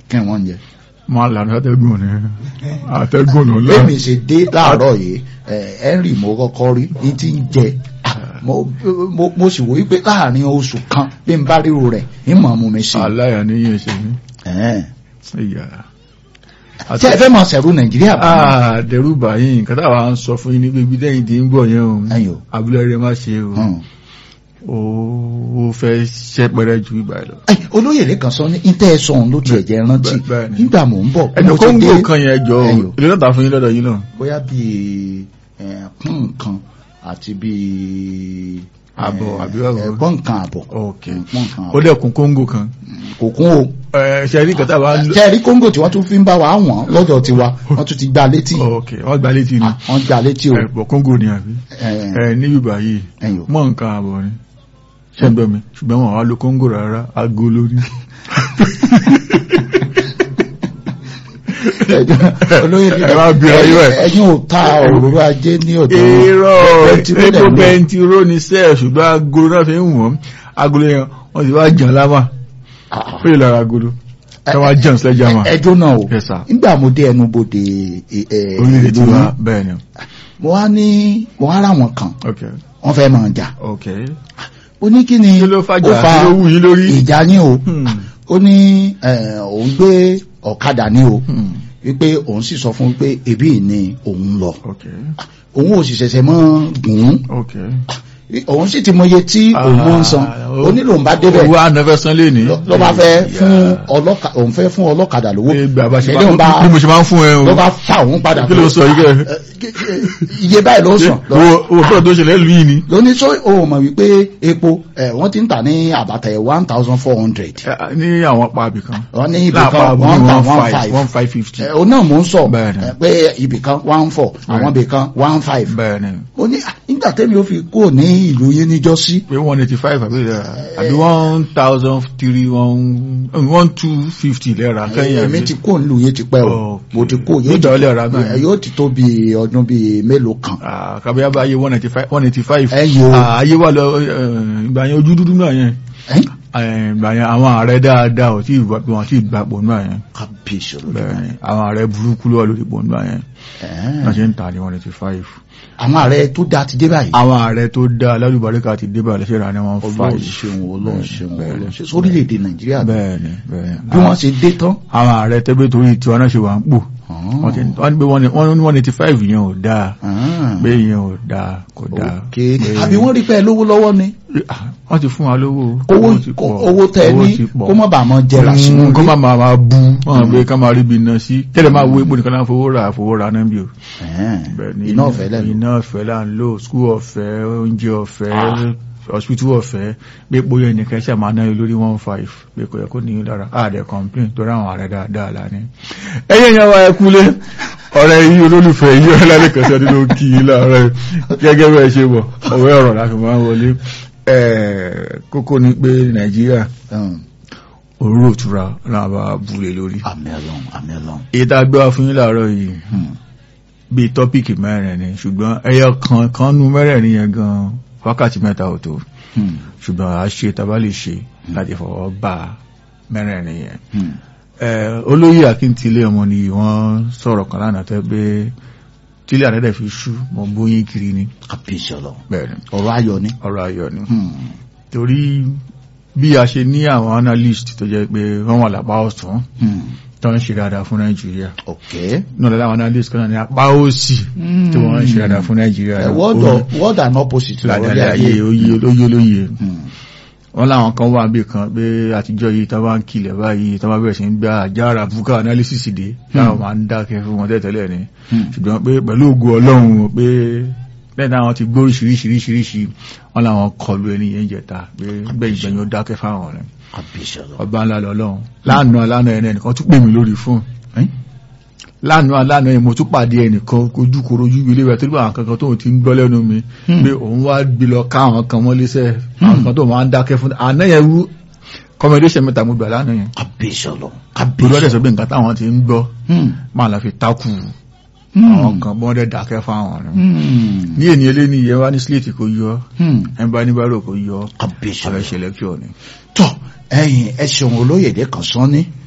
kí wọ́n jẹ. máa lànà àtẹ́gùn ni àtẹ́gùn ló lọ. lẹ́mi ṣe dé láàárọ̀ yìí henry mo kọ́kọ́ rí ní ti ń jẹ mo mo- mo sì wò wípé láàrin oṣù kan bí n bá ríro rẹ̀ ń mọ̀ mú mi sí i. aláya ní yẹn ṣe mí. Ẹ̀ẹ́n. ìyá. tí ẹ fẹ́ mọ̀ sẹ̀rú nàìjíríà bá mi. Ah, dẹ̀rù báyìí nǹkan táwa ń sọ fún yín ní pé ibi dẹ́yìn tí ń bọ̀ yẹn o Ẹ̀yin o. abúlé rẹ má ṣe o Hmm. ó ó fẹ́ ṣẹ́pẹ̀rẹ̀ ju ìgbà lọ. Ẹ, olóyè lẹ́kan sọ ní ìtẹ́ ẹ̀sọ́ òun ló tiẹ̀ jẹ́ rántí Bẹ́ẹ̀- bẹ́ẹ̀ ni. nígbà mò ń bọ̀ ẹnu mo ti kóńgò dé- kan yẹn jọ Ẹ̀yin o. ilé náà tà fún yín lọ́dọ̀ yín náà. bóyá bíi ẹ̀ẹ́kún kan àti bíi Àbọ̀, ẹ̀, àbí báwo? ẹ̀gbọ́n kan àbọ̀ ok ẹ̀gbọ́n kan ó àbọ̀ dẹ̀kun kóńgò kan. kò kún o ẹ ṣe rí kàtà bá ń lò. ṣe rí kóńgò tí wọ́n tún fi ń bá wa wọ̀n lọ́dọ̀ tiwa wọ́n tún ti gbá létí ok wọ́n gba létí ni wọ́n gbá létí o ẹ bọ̀ kóńgò ni àbí. Ẹ̀, ẹ níbi báyìí ẹ̀yin o. mọ̀ nǹkan àbọ̀ ni ṣé ń gbọ́ mi ṣùgbọ́n wọn wá lo kóńgò rárá aago lórí. olóyè Ẹ máa bí ayé ẹ̀. ẹ̀yin ò ta òróró ajé ní ọ̀dọ̀ èrò Pẹntiró lẹ̀ epo ń lò. pẹntiró ni sẹ́ẹ̀ ṣùgbọ́n agolo náà fi ń wọ̀n agolo yẹn wọ́n ti wá jàn lámà Ah, ó lè lára agolo ẹ wá jàn sílẹ̀ jàmà ẹjọ́ náà o Yes, sir. nígbà mo dé ẹnu bodè ẹ, ẹ, orílẹ̀ tí ìlú wá yín, bẹ́ẹ̀ ni mo wá ní mo wá rà wọn kan ok wọ́n fẹ́ máa jà ok ó ní kí ni kí ló ó fàjà fa kí ló wù yín lórí. ìjà yín o Hmm, ó ní ẹ, òun gbé ọ̀kadà ní o hmm, wípé òun sì sọ fún pé ebi ni òun lọ ok òun ò sì ṣẹ̀ṣẹ̀ mọ́ gùn ún ok. òun sì ti mọye tí òun ń san Ah, ó nílò ń bá débẹ̀ owó ànáfẹ́ san lé ní. ló bá fẹ́ fún ọlọ́kadà òun fẹ́ fún ọlọ́kadà lówó ìgbà bá ṣe Lẹ́yìn bá bá- bí mo ṣe máa ń fún ẹ o. ló bá fà òun padà kí ló sọ yìí kẹ́ iye báyìí ló sàn lọ owó owó tó tó ṣẹlẹ̀ lù yìí ni. lóní sọ o mọ̀ wípé epo ẹ̀ wọ́n ti ń tà ní àbàtà ẹ̀ one thousand four hundred Ẹ, ní àwọn apá ibì kan. wọ́n ní ibì láàpá kan àbúrò one one thousand one five five one five fifty. ẹ̀ o náà mò ń sọ Bẹ́ẹ̀ni. ẹ̀, pé ibì kan one four àwọn ibì kan one five bẹ́ẹ̀ ni ó ní "Ah, nígbà tẹ́mi ó fi kúrò ní ìlú yín níjọ́sí pé one eighty five àbí ìlera àbí one thousand three one one two fifty lẹ́ra kẹ́yìn èmi àbí. ti kó nílùú yín ti pẹ́ o Okay. mo ti kó yóò Nígbà ti- wo lẹ rà báyìí? ẹ̀, yóò ti tó bí ọdún bíi mélòó kan Ah, kàbíyá bá yé one eighty five one eighty five. Ẹ yìí o. ayé wà lọ eh, ìgbà yẹn ojú dúdú náà yẹn ẹ̀ Eh, ìgbà yẹn àwọn ààrẹ dáadáa ò tí ì wà- wọn tí ì gbapò náà yẹn kábíyèsí bẹ́ẹ̀ olódùmarè ni àwọn ààrẹ burúkú ló wà lórí ipò náà yẹn Ẹ̀, wọ́n ṣe ń tà ní one eighty five. àwọn ààrẹ tó dáa ti dé báyìí àwọn ààrẹ tó dá alálùbáríkà ti débà lẹ́sẹ̀ rà ní one ọlọ́run five. ṣeun ọlọ́run ṣeun bẹ́ẹ̀ ni. ọlọ́run ṣeun sórílẹ̀-èdè nàìjíríà bẹ́ẹ̀ ni bẹ́ẹ̀ ni. bí wọ́n ṣe dé tán àwọn ààrẹ tẹ́gbẹ́ torí tiwa náà ṣe wà ń pò wọ́n ti wọ́n ní pé wọ́n ní wọ́n ní one eighty five yẹn ò dáa pé yẹn ò dáa kò dáa. ok pé- àbí wọ́n rí pé lówó lọ́wọ́ ni Ah, wọ́n ti fún wa lówó owó ti pọ̀, owó tẹ ẹ owó ní ti pọ̀. kó má bàa mọ jẹrà sínú Mm, kó má ilé máa máa bú wọ́n gbé ká máa rí ibi iná sí tẹ́lẹ̀ máa wo epo nìkan náà fowó ra fowó ra náà bí o. Ẹ̀ẹ́n, Bẹ́ẹ̀ ni, iná ọ̀fẹ́ lẹ́nu iná ọ̀fẹ́ là ń lò skul ọ̀fẹ́ oúnjẹ ọ̀fẹ́ hospital ọ̀fẹ́ pé epo yẹn nìkan ṣe máa náà lórí one five pé kò yẹ kó ní lára àdẹ complain torí àwọn ààrẹ dáadáa la ní. ẹyẹ yẹn wá ẹ kúlé ọ̀rẹ́ yìí olólùfẹ́ yìí ọ̀rẹ́ lálẹ́ kẹsàn nínú kí i láàárọ̀ gẹ́gẹ́ bẹ́ẹ̀ ṣe wọ̀ ọ̀wẹ́ ọ̀rọ̀ láti máa ń wọlé Ẹ̀, kókó ni pé nàìjíríà Ẹ̀ẹ́n, òróró òtura náà bá bulè lórí. àmì ọlọ́run àmì ọlọ́run èyí tá a gbé wá fún yín láàárọ̀ yìí Hmm. bíi tọ́pìkì mẹ́rin ni ṣùgbọ́n ẹyọ kan kan nu mẹ́rẹ̀ẹ̀rin yẹn gan wákàtí mẹ́ta ò tó Hmm. ṣùgbọ́n a ṣe tá a bá lè ṣe láti fọwọ́ bá mẹ́rẹ̀ẹ̀rin yẹn. Hmm. Ẹ, olóyè akíntìlẹ̀ ọmọ ni wọ́n sọ̀rọ̀ kan lánàá tẹ́ pé tílé àdẹ́dẹ̀ fi ṣú mọ̀ bóyín kiri ni kábíyèsí ọlọ́run bẹ́ẹ̀ ni ọ̀rọ̀ ayọ̀ ni ọ̀rọ̀ ayọ̀ ni Hmm. torí bí a ṣe ní àwọn analyst tó jẹ́ pé wọ́n wà lápá ọ̀tún Hmm. tó ń ṣe dáadáa fún Nàìjíríà ok náà lọ́la àwọn analyst kan náà ní apá òsì tí wọ́n ń ṣe dáadáa fún Nàìjíríà Ẹ̀, word of- word and opposite lọ́rọ̀ ládàlẹ́ ayé. ayé oyè olóyè olóyè Hmm. wọ́n láwọn kan wà bí kan pé àtijọ́ yìí tán bá ń kilẹ̀ báyìí tán bá bẹ̀rẹ̀ sí ń gba àjára búkà analysis dé táwọn máa ń dákẹ́ fún wọn tẹ́tẹ́lẹ̀ ni Hmm. ṣùgbọ́n pé pẹ̀lú ògo Ọlọ́run pé lẹ́yìn táwọn ti gbó oríṣiríṣiríṣiríṣi wọ́n láwọn kọlu ẹni yẹn jẹta pé gbẹ̀yìn gbẹ̀yìn ó dákẹ́ fáwọn rẹ̀ kábíyèsí ọlọ́run ọba ńlá lọ́lọ́run lánàá lánàá ẹni ẹnìkan tún pè mí lórí fóònù Ẹ́? lánàá lánàá yẹn mo tún pàdé ẹnìkan kojú korojú ilé rẹ̀ torí àwọn kankan tóun ti ń gbọ́ lẹ́nu mi Hmm. pé òun wá gbé lọ ká àwọn kan mọ́ léṣẹ́ àwọn kan tó máa ń dákẹ́ fún àná yẹn wú kọmọdéṣẹ́ mẹ́ta mo gbà lánàá yẹn kábíyèsí ọlọ́run torí ọ̀dẹ̀ kábíyèsí sọ pé nǹkan táwọn ti ń gbọ́ Hmm. máa la fi takù Hmm. àwọn kan bọ́n dẹ̀ dákẹ́ fáwọn rẹ̀ Hmm. ní ènì eléni yẹn wá ní síléètì kò yọ Hmm. ẹ̀ ń bá níbàárò kò yọ kábíyèsí ààrẹ ọlọ́run ṣẹlẹ̀ kí ọ ni. tọ́ ẹ̀yin ẹ ṣeun olóyèdè kan sán ní